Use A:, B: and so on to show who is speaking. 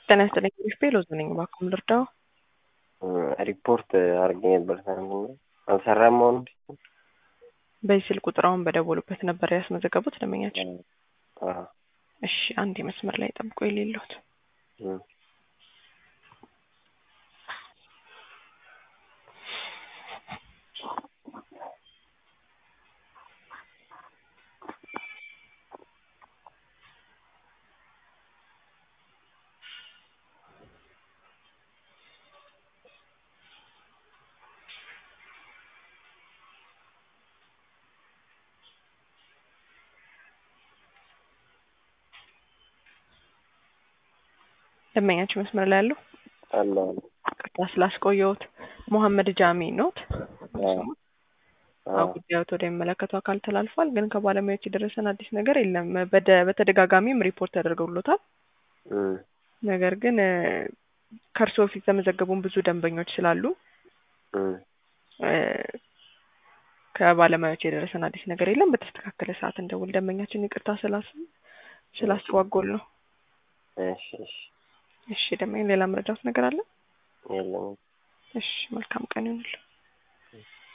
A: ጤና ይስጥልኝ ግሪፍ ሎዝ ነኝ። እባክዎ ልርዳው?
B: ሪፖርት አድርጌ ነበር ትናንትና አልሰራም። መሆኑ
A: በዚህ ስልክ ቁጥር አሁን በደወሉበት ነበር ያስመዘገቡት ደንበኛችን? እሺ አንድ መስመር ላይ ጠብቆ የሌለሁት ደንበኛችን መስመር ላይ ያለው
B: አለ
A: ቅርታ ስላስቆየሁት መሐመድ ጃሚ ኖት ጉዳዮት ወደሚመለከተው አካል ተላልፏል። ግን ከባለሙያዎች የደረሰን አዲስ ነገር የለም። በደ- በተደጋጋሚም ሪፖርት ተደርገውሎታል። ነገር ግን ከእርስዎ ፊት የተመዘገቡን ብዙ ደንበኞች ስላሉ ከባለሙያዎች የደረሰን አዲስ ነገር የለም። በተስተካከለ ሰዓት እንደውል። ደንበኛችን ይቅርታ ስላስ ስላስተዋጎል ነው።
B: እሺ እሺ
A: እሺ ደንበኛ ሌላ መረዳት ነገር አለ?
B: የለም
A: እሺ መልካም ቀን ይሁንልህ።